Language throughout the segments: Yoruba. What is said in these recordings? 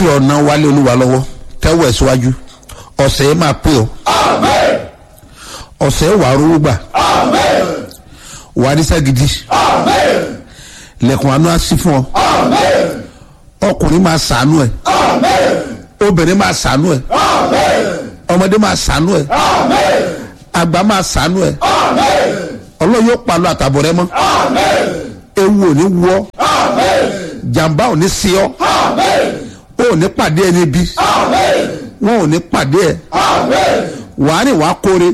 fi ọ̀nà wálé olúwa lọ́wọ́ tẹ́wọ̀ ẹ̀ síwájú ọ̀sẹ̀ yẹn máa pé o ọ̀sẹ̀ yẹn wà á rówó gbà wà á níṣẹ́ gidi lẹ́kùn àánú á sí fún ọ ọkùnrin máa sàánú ẹ̀ obìnrin máa sàánú ẹ̀ ọmọdé máa sàánú ẹ̀ àgbà máa sàánú ẹ̀ ọlọ́run yóò palọ̀ àtàbọ̀ rẹ mọ́ ewu ò ní wọ́ jàǹbá ò ní sí ọ ó ò ní pàdé ẹni bí wọn ò ní pàdé ẹ wàá rìn wàá kóre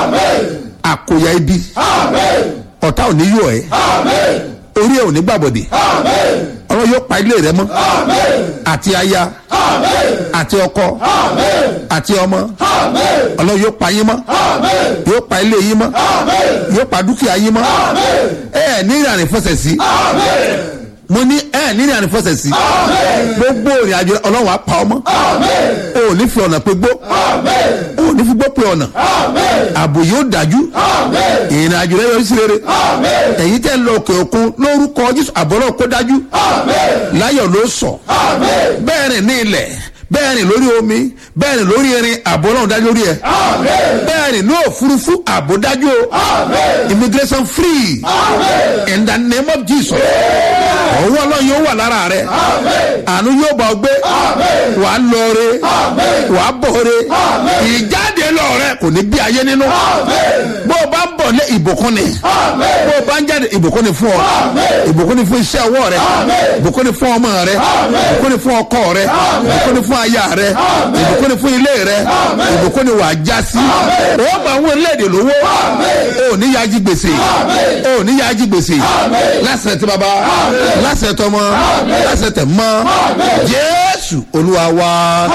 àkóyá ibi ọ̀tá ò ní yọ ẹ orí ẹ ò ní gbàbọ̀dẹ̀ ọlọ́run yóò pa ilé rẹ mọ́ àti aya àti ọkọ àti ọmọ ọlọ́run yóò pa yín mọ́ yóò pa ilé yín mọ́ yóò pa dúkìá yín mọ́ ẹ ẹ ní ìrìn àrífẹsẹ̀ sí mo ní ẹ ní ìrìn àrífẹsẹ̀ sí gbogbo ìrìn àjò ọlọ́run á pa ọmọ o ò ní fi ọ̀nà pé gbó o ò ní fi gbó pé ọ̀nà ààbò yóò dájú ìrìn àjò rẹ yọrí sí rere ẹ̀yin tẹ́ ń lọ òkè òkun lórúkọ jésù àbọ̀rọ̀ kó dájú láyọ̀ ló sọ bẹ́ẹ̀ rìn ní ilẹ̀ bẹ́ẹ̀ rìn lórí omi bẹ́ẹ̀ rìn lórí irin ààbò náà dájú lórí ẹ̀ bẹ́ẹ̀ rìn ní òfurufú ààbò dájú o immigration free in the name of jesus ọwọ́ ọlọ́run yóò wà lára rẹ̀ àánú yóò bá ọ gbé wàá lọre wàá bọ̀re ìjáde lọ́ọ̀rẹ́ kò ní bí ayé nínú bó o bá ń bọ̀ lé ìbùkún ni bó o bá ń jáde ìbùkún ni fún ọ ìbùkún ni fún iṣẹ́ ọwọ́ rẹ ìbùkún ni fún ọmọ rẹ ìbùkún ni fún ọkọ rẹ ìbùkún ni fún aya rẹ ìbùkún ni fún ilé rẹ ìbùkún ni wàá já sí o máa ń wọ léde lówó o ní yájí gbèsè o ní yájí gbèsè lásìrè tí baba lásìrè tọmọ lásìrè tẹ mọ jésù olúwa wa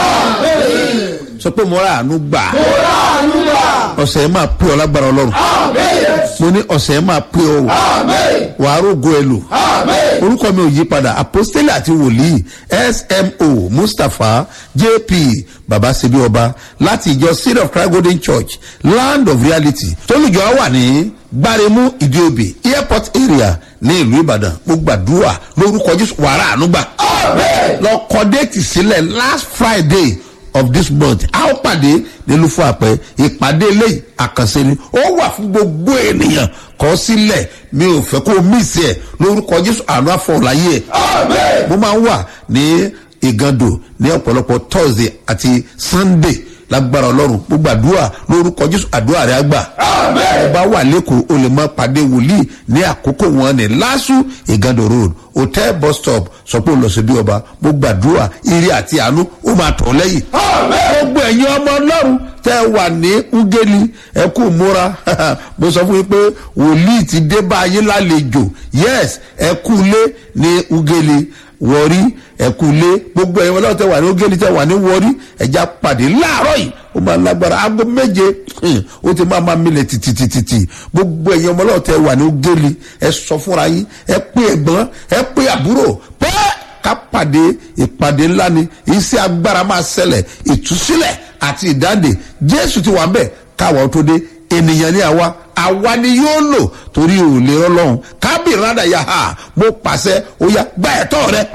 sọ pé mo rà àánú gbà ọ̀sẹ̀ yẹn máa pé ọ lágbára ọlọ́run mo ní ọ̀sẹ̀ yẹn máa pé ọ wàá rògo ẹ lò orúkọ mi ò yí padà apostole àti wòlíì smo mustapha jp babasebi ọba láti ìjọ seed of christ golden church land of reality tólùjọ wà ní gbáremú ìdíobì airport area ní ìlú ìbàdàn mo gbàdúrà lórúkọ jésù wàrà ànúgbà lọ kọ déètì sílẹ̀ last friday of this month a ó pàdé nílùú fún àpẹ ìpàdé eléyìí àkànṣe ni ó wà fún gbogbo ènìyàn kọ sílẹ̀ mi ò fẹ́ kó o mísì ẹ̀ lórúkọ jésù àánú àfọ̀láyé ẹ̀ mo máa ń wà ní ìgàndò ní ọ̀pọ̀lọpọ̀ thursday àti sunday lágbára ọlọ́run gbogbo àdúrà lórúkọ jésù àdúrà rẹ̀ àgbà ọba wà lẹ́kọ̀ọ́ o lè máa pàdé wòlíì ní àkókò wọn ní lásù ìgàndò road hotel bus stop sọ pé o lọ sí bí ọba gbogbo àdúrà ire àti àánú ó máa tọ̀ lẹ́yìn gbogbo ẹ̀yin ọmọ ọlọ́run tẹ́ ẹ wà ní ugeli ẹ kú múra mo sọ fún yín pé wòlíì ti dé bá ayé lálejò yes ẹ kú lé ní ugeli wọrí ẹkú lé gbogbo ẹ̀yin ọlọ́run tẹ wà ní ogeli tẹ wà ní wọrí ẹja pàdé láàárọ̀ yìí ó máa lágbára aago méje ó ti máa máa milẹ̀ tìtìtìtì gbogbo ẹ̀yin ọmọ ọlọ́run tẹ wà ní ogeli ẹ sọ fúnra yín ẹ pé ẹ̀gbọ́n ẹ pé àbúrò pé ká pàdé ìpàdé ńlá ni iṣẹ́ agbára máa ṣẹlẹ̀ ìtúsílẹ̀ àti ìdáǹdè jésù ti wà ń bẹ̀ káwọn tó dé ènìyàn ní àwa àwa ni yóò lò torí ò lè rọlọ́run kábìrì rádà yà á mo pàṣẹ ó yá gba ẹ̀tọ́ rẹ.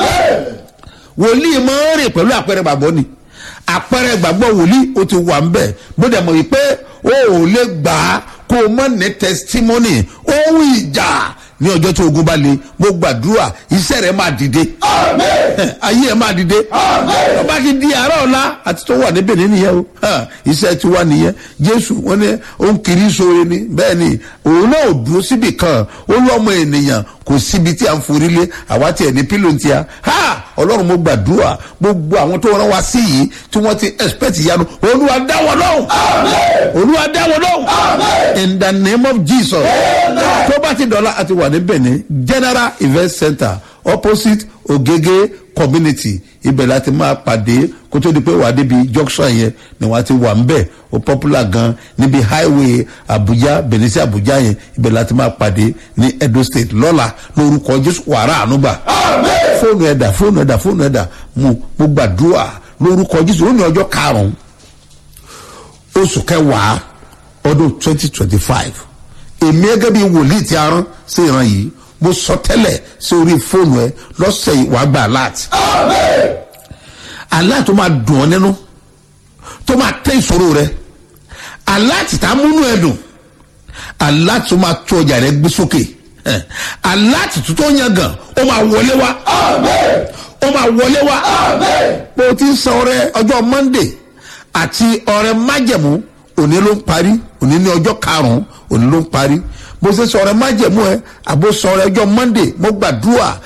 wòlíì máa ń rìn pẹ̀lú àpẹẹrẹ gbàgbọ́ ni àpẹẹrẹ gbàgbọ́ wòlíì ó ti wà ń bẹ̀ bó dẹ̀ mọ̀ wípé o ò lè gbà á kó o mọ̀ ní testimony ohun ìjà ní ọjọ́ tí ogun bá le mo gbàdúrà iṣẹ́ rẹ̀ máa dìde ayé ẹ̀ máa dìde tó bá ti di àárọ̀ ọ̀la àti tó wà níbẹ̀ nìyẹn o iṣẹ́ ti wá nìyẹn jésù wọn ni ó ń kiri sóore ni bẹ́ẹ̀ ni òun náà ò dúró síbì kan ó lọ́mọ ènìyàn kò síbi tí a ń forí lé àwa tí ẹ̀ ní pílò ti a ha ọlọ́run mo gbàdúrà gbogbo àwọn tó rán wa sí yìí tí wọ́n ti expect ìyanu olúwa dáwọ́ lọ́hùn olúwa dáwọ́ lọ́hùn in the name of jesus tó bá ti dọ̀la àti wà ní benin general event center opposite ogege community ibẹ̀ láti máa pàdé kó tó di pé wà á débi junction yẹn ni wọ́n ti wà ń bẹ̀ ó popular gan níbi highway abuja benin sí abuja yẹn ibẹ̀ láti máa pàdé ní edo state lọ́la lórúkọ jésù wàrà ànúgbà fóònù ẹ̀dà fóònù ẹ̀dà fóònù ẹ̀dà mo mo gbàdúrà lórúkọ jésù ó ní ọjọ́ karùn-ún oṣù kẹwàá ọdún twenty twenty five èmi gẹ́gẹ́ bí wòlíì tí a rán sí ìran yìí mo sọ tẹ́lẹ̀ sí orí fóònù ẹ lọ́sẹ̀ yìí wàá gbà láti. àlá tó máa dùn ọ́ nínú tó máa tẹ́ ìṣòro rẹ àlá tìta múnú ẹ dùn àlá tó máa tó ọjà rẹ gbé sókè Eh, àlá tìtú tó yan gan ó máa wọlé wá ó máa wọlé wá bó o ti ń san ọrẹ ọjọ́ monday àti ọrẹ májẹ̀mú òní ló ń parí òní ní ọjọ́ karùn-ún òní ló ń parí bó ṣe sọ ọrẹ májẹ̀mú ẹ àbó sọ ọrẹ ọjọ́ monday mo gbàdúrà